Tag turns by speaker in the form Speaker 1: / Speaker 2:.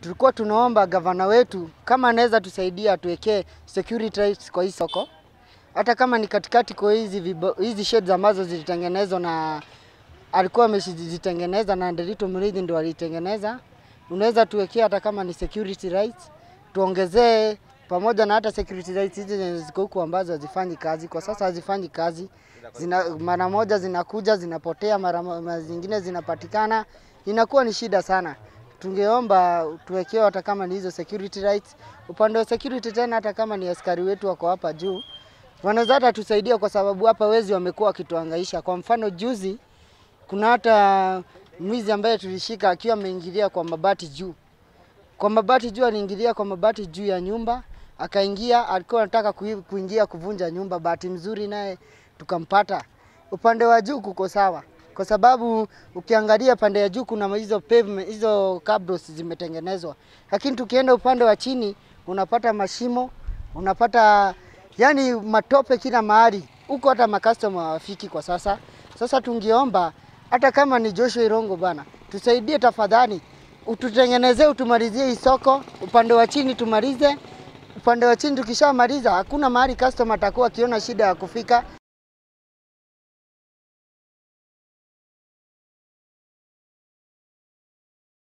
Speaker 1: tulikuwa tunaomba gavana wetu kama anaweza tusaidia atuwekee security lights kwa hii soko, hata kama ni katikati kwa hizi vibo- hizi sheds ambazo zilitengenezwa na alikuwa amezitengeneza na Nderitu Muriithi ndio alitengeneza. Unaweza tuwekea hata kama ni security lights, tuongezee pamoja na hata security lights hizi zenye ziko huku ambazo hazifanyi kazi kwa sasa, hazifanyi kazi zina, mara moja zinakuja zinapotea, mara mo- mara zingine zinapatikana, inakuwa ni shida sana. Tungeomba tuwekewe hata kama ni hizo security lights. Upande wa security tena, hata kama ni askari wetu wako hapa juu, wanaweza hata tusaidia, kwa sababu hapa wezi wamekuwa wakituhangaisha. Kwa mfano juzi, kuna hata mwizi ambaye tulishika akiwa ameingilia kwa mabati juu kwa mabati juu, aliingilia kwa mabati juu ya nyumba, akaingia, alikuwa anataka kui- kuingia kuvunja nyumba. Bahati mzuri naye tukampata. Upande wa juu kuko sawa, kwa sababu ukiangalia pande ya juu kuna hizo pavement, hizo cabros zimetengenezwa, lakini tukienda upande wa chini unapata mashimo, unapata yani matope kila mahali huko, hata makastoma hawafiki kwa sasa. Sasa tungeomba hata kama ni Joshua Irongo bana, tusaidie tafadhali, ututengenezee, utumalizie hii soko, upande wa chini tumalize. Upande wa chini tukishamaliza, hakuna mahali customer atakuwa akiona shida ya kufika.